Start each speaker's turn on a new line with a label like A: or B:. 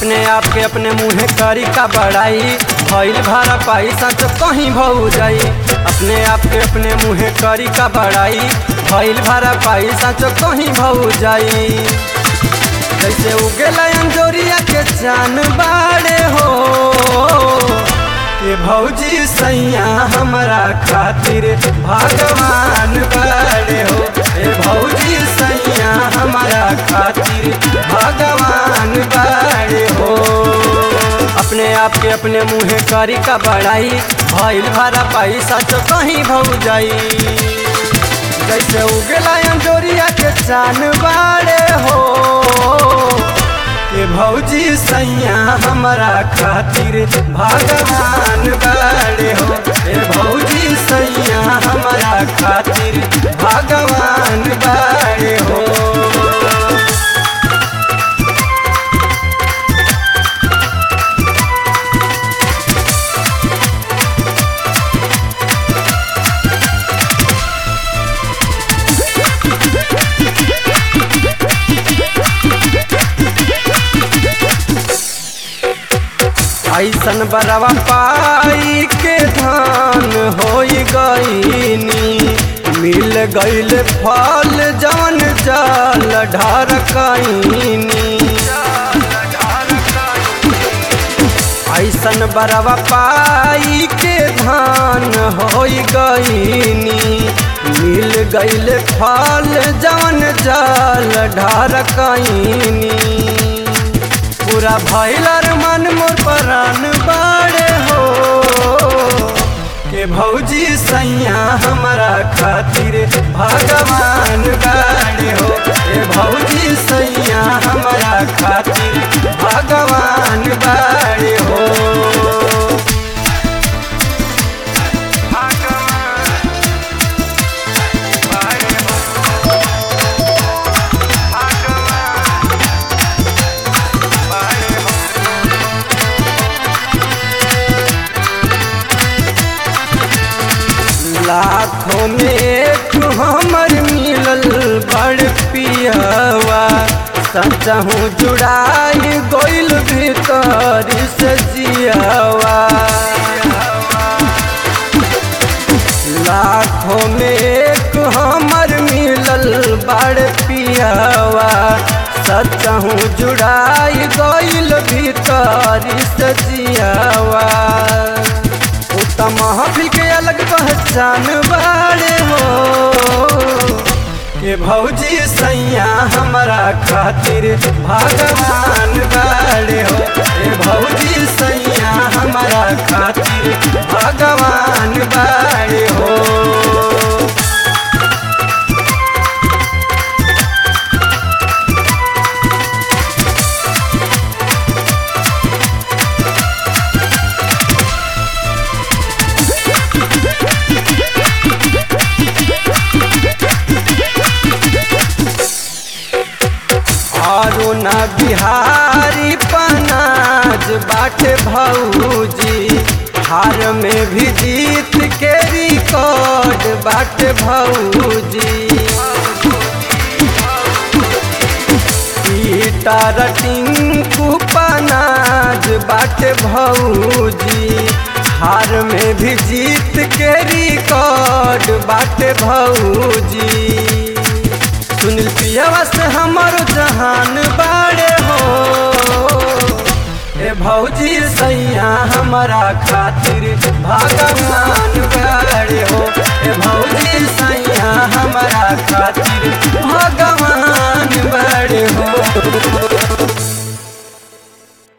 A: अपने आप के अपने मुँहे करी का बड़ाई भइल भाड़ा पैसा तो कहीं भऊ जाई अपने आप के अपने मुँहे करी का बड़ाई भइल भाड़ा पैसा तो कहीं भऊ जाई जैसे उगेला अंजोरिया के चान बाड़े हो ये भौजी सैया हमरा खातिर भगवान बाड़े हो ये भौजी सैया हमरा खातिर भगवान बाड़े हो अपने आप के अपने मुँहे करी का बड़ाई भइल भरा पैसा तो कहीं भऊ जाई जैसे उगला अंजोरिया के चान बाड़े हो ये भौजी सैया हमरा खातिर भगवान बाड़े हो ये भौजी सैया हमरा खातिर भगवान बाड़े हो ऐसन बरवा पाई के धान हो गईनी मिल गईल फल जवन जल ढरकईनी ऐसन बरवा पाई के धान हो गईनी मिल गईल फल जवन जल ढरकईनी पूरा भैलर मन मोर परान बाड़े हो के भौजी सैया हमारा खातिर भगवान बाड़े हो के भौजी सैया हमारा खातिर भगवान बाड़े हो लाखों में एक हमर मिलल बड़ पियवा सचहूँ जुड़ाई गोइल भीतर से जियावा लाखों में एक हमर मिलल बड़ पियवा सचहूँ जुड़ाई गोइल भीतर से जियावा महफिल के अलग पहचान बाड़े हो के भौजी सैया हमारा खातिर भगवान बाड़े हो के भौजी सैया हमारा खातिर भगवान बाड़े हो अरुण बिहारी पनाज बाटे भौजी हार में भी जीत के रिकॉर्ड बाटे भौजी पीटर टिंकू पनाज बाटे भौजी हार में भी जीत के रिकॉर्ड बाटे भौजी सुनील पियावा से हमारो जहान बाड़े हो ए भौजी सैया हमारा खातिर भगवान बाड़े हो ए भौजी